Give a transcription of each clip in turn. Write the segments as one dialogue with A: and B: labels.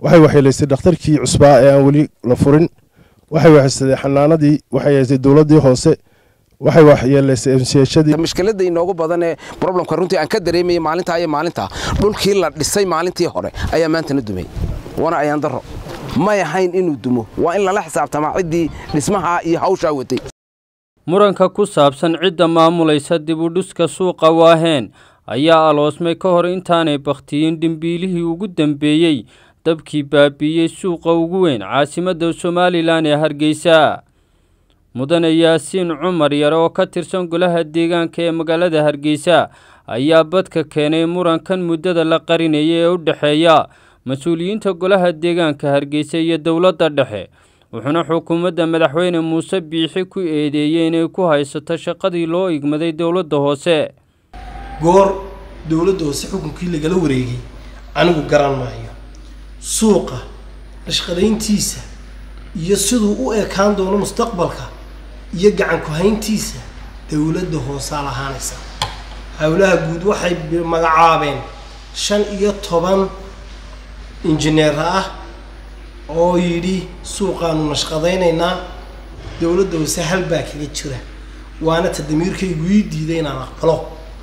A: waxay waxyeelaysay dhakhtarkii cusbaa ee aan weli la furin waxay waxaysaday xanaanadii waxay haysay dowladdii hoose waxay waxyeelaysay emsiyashadii
B: mushkiladda inoogu badan ee problemka runtii aan ka dareemayay maalintaa iyo maalintaa dhulkii la dhisay maalintii hore ayaa maantana dumay wana ayaan daro may ahayn inuu dumo waa in lala xisaabtamaa ciddii dhismaha iyo hawshaa watay
C: muranka ku saabsan cidda maamulaysa dibudhiska suuqa waaheen ayaa aloosmay ka hor intaanay bakhtiyin dhimbiilihii ugu dambeeyey dabkii baabiiyey suuqa ugu weyn caasimadda somalilan ee hargeysa mudane yaasiin cumar yare oo ka tirsan golaha deegaanka ee magaalada hargeysa ayaa badka keenay murankan muddada la qarinaya ee u dhexeeya mas-uuliyiinta golaha deegaanka hargeysa iyo dowladda dhexe wuxuuna xukuumadda madaxweyne muuse biixi ku eedeeyey inay ku haysato shaqadii loo igmaday dowladda hoose
D: goor dowladda hoose xukunkii lagala wareegay anigu garan maayo suuqa nashqadayntiisa iyo siduu u ekaan doono mustaqbalka iyo gacan ku-hayntiisa dowladda hoosaa lahaanaysa howlaha guud waxay magacaabeen shan iyo toban injineer ah oo yidhi suuqaanu nashqadaynaynaa dowladda hoose hal baa kaga jira waana ta damiirkaygu ii diiday inaan aqbalo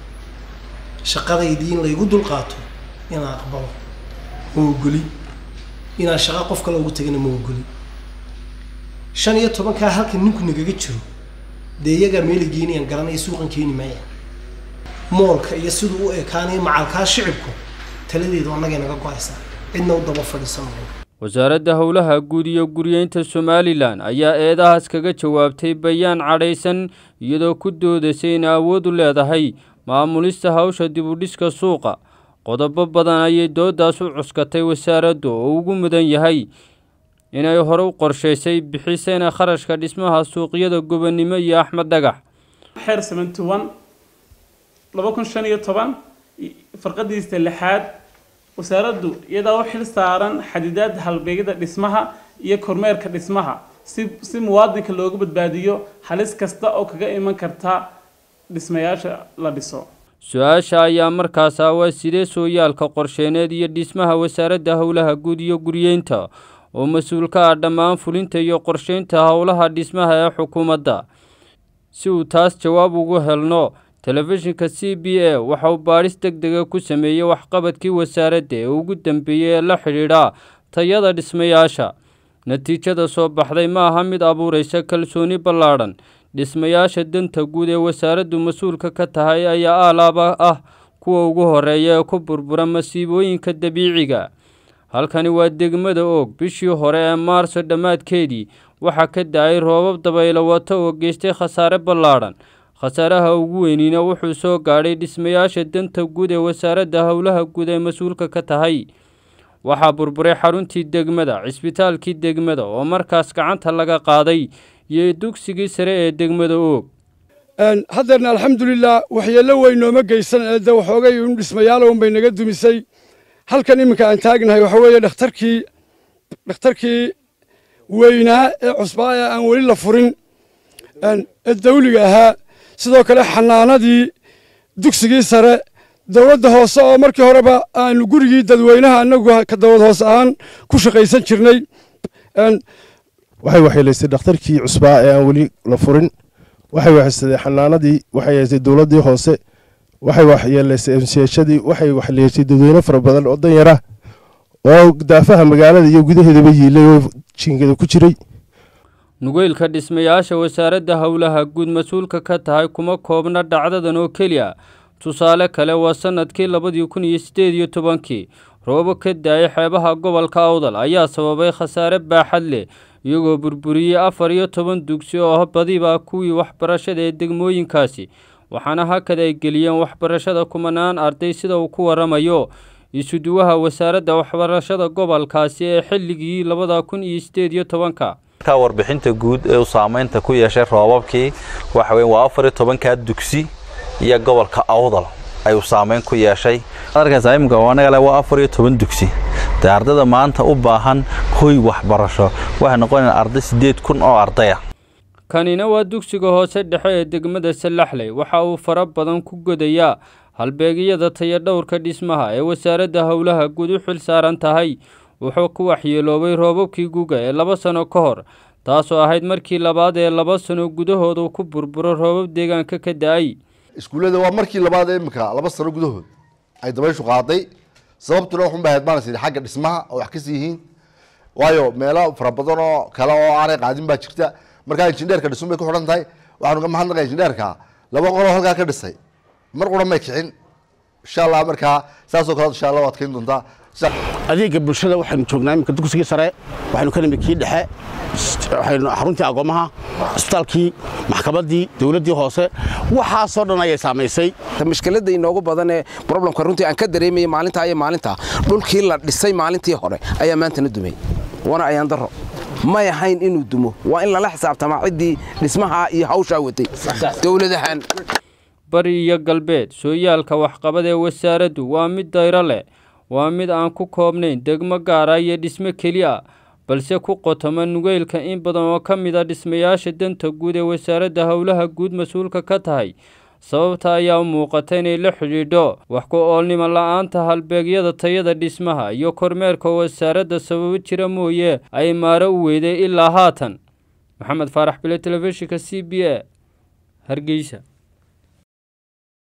D: shaqadaydii in laygu dulqaato inaan aqbalo ma ogoli inaan shaqo qof kale ugu tagana ma ogoli shan iyo tobankaa halka ninku nagaga jiro dee iyagaa meela geenayaan garanaya suuqan keeni maaya moolka iyo siduu u ekaanayo macalkaa shicibku taladeedu annagay naga go-aysaa cidna u daba fadhiisan maayo
C: wasaaradda howlaha guud iyo guryeynta somalilan ayaa eedahaas kaga jawaabtay bayaan cadhaysan iyadoo ku doodaysay in awood u leedahay maamulista hawsha dibudhiska suuqa qodobo badan ayay doodaas u cuskatay wasaaraddu oo ugu mudan yahay inay hore u qorshaysay bixisayna kharashka dhismaha suuqyada gobonnimo iyo axmed dhagax
E: xeer seventy one laba kun shan iyo toban farqadiisa lixaad wasaaraddu iyadaa u xil saaran xadidaadda halbeegyada dhismaha iyo kormeerka dhismaha si si muwaadinka looga badbaadiyo halis kasta oo kaga iman karta dhismayaasha la dhiso
C: su-aasha ayaa markaas ah waa sidee sooyaalka qorsheeneed iyo dhismaha wasaaradda howlaha guud iyo guryeynta oo mas-uul ka ah dhammaan fulinta iyo qorsheynta howlaha dhismaha ee xukuumadda si uu taas jawaab ugu helno telefishinka c b a waxa uu baadhis deg dega ku sameeyey waxqabadkii wasaaradda ee ugu dambeeyey ee la xidhiidha tayada dhismayaasha natiijada soo baxday ma aha mid abuuraysa kalsooni ballaadhan dhismayaasha danta guud ee wasaaraddu mas-uulka ka tahay ayaa aalaaba ah kuwa ugu horeeya ee ku burbura masiibooyinka dabiiciga halkani waa degmada oog bishii hore ee maarso dhammaadkeedii waxaa ka da-ay roobab dabaylo wata oo geystay khasaare ballaadhan khasaaraha ugu weynina wuxuu soo gaadhay dhismayaasha danta guud ee wasaaradda howlaha guud ee mas-uulka ka tahay waxaa burburay xaruntii degmada cisbitaalkii degmada oo markaas gacanta laga qaaday iyo dugsigii sare ee degmada oog
F: haddeerna alxamdulilah waxyeello weyn nooma geysan ee de waxoogay un dhismayaal un bay naga dumisay halkan iminka aan taagnahay waxa weeye dhakhtarkii dhakhtarkii weynaa ee cusbaa ee aan weli la furin ee dawliga ahaa sidoo kale xanaanadii dugsigii sare dowladda hoose oo markii horeba aanu gurigii dadweynaha annagu ka dowlad hoose ahaan ku shaqaysan jirnay
A: waxay waxyeelaysay dhakhtarkii cusbaa ee aan weli la furin waxay waxaysaday xanaanadii waxay haysay dowladdii hoose waxay waxyeelaysay emsiyashadii waxay waxyeelaysay dadweyne fara badan oo danyara oo daafaha magaalada iyo gudaheedaba yiilay oo jiingada ku jiray
C: nugeylka dhismayaasha wasaaradda howlaha guud mas-uulka ka tahay kuma koobna dhacdadan oo keliya tusaale kale waa sannadkii labadii kun iyo siddeed iyo tobankii roobo ka da-ay xeebaha gobolka awdal ayaa sababay khasaare baaxad leh iyagoo burburiyey afar iyo toban dugsi oo badiba kuwii waxbarashada ee degmooyinkaasi waxaana hakad ay geliyeen waxbarashada kumanaan arday sida uu ku waramayo isuduwaha wasaaradda waxbarashada gobolkaasi ee xilligii labada kun iyo siddeed iyo tobanka
G: ka warbixinta guud ee uu saameynta ku yeeshay roobabkii waxa weyn waa afar iyo tobankaa dugsi iyo gobolka awdal ayuu saameyn ku yeeshay arkaas imika anaga waa afar iyo toban dugsi dee ardayda maanta u baahan hoy waxbarasho waxay noqonayaan arday siddeed kun oo ardaya
C: kanina waa dugsiga hoose dhexe ee degmada sallaxley waxa uu fara badan ku godayaa halbeegyada tayadhowrka dhismaha ee wasaaradda howlaha guud u xil saaran tahay wuxuu ku waxyeeloobay roobabkii guga ee laba sano ka hor taasoo ahayd markii labaad ee laba sano gudahooda ku burburo roobab deegaanka ka da-ay
H: iskuullada waa markii labaad ee imika laba sano gudahood ay dabayshu qaaday sababtuna waxun baa maanaysa xagga dhismaha oo wax kasii yihiin waayo meelo fara badan oo kale oo aanay qaadin baa jirta markaa injineerka dhisun bay ku xidhan tahay waxaanu ka mahadnaqay injineerka laba qoloo halkaa ka dhisay mar qura may kicin insha allah markaa saasoo kale insha allah waad keeni doontaa
I: adeega bulshada waxaynu joognaa iminka dugsigii sare waxaynu ka nimid kii dhexe waxaynu xaruntii agoomaha isbitaalkii maxkamaddii dowladdii hoose waxaasoo dhan ayay saamaysay
B: mashkiladda inoogu badan ee problemka runtii aan ka dareemayay maalintaa iyo maalintaa dhulkii la dhisay maalintii hore ayaa maantana dumay wana ayaan daro may ahayn inuu dumo waa in lala xisaabtamaa ciddii dhismaha iyo hawshaa watay dowladahan
C: bari iyo galbeed sooyaalka waxqabad ee wasaaraddu waa mid dayro leh waa mid aan ku koobnayn degmo gaara iyo dhismo keli a balse ku qotoma nugeylka in badan oo ka mid a dhismayaasha danta guud ee wasaaradda howlaha guud mas-uulka ka tahay sababta ayaa u muuqata inay la xidhiidho wax ku oolnimo la-aanta halbeegyada tayada dhismaha iyo kormeerka wasaaradda sababo jira mooye ay maaro u weyday ilaa haatan maxamed faarax bile telefishinka c b a hargeysa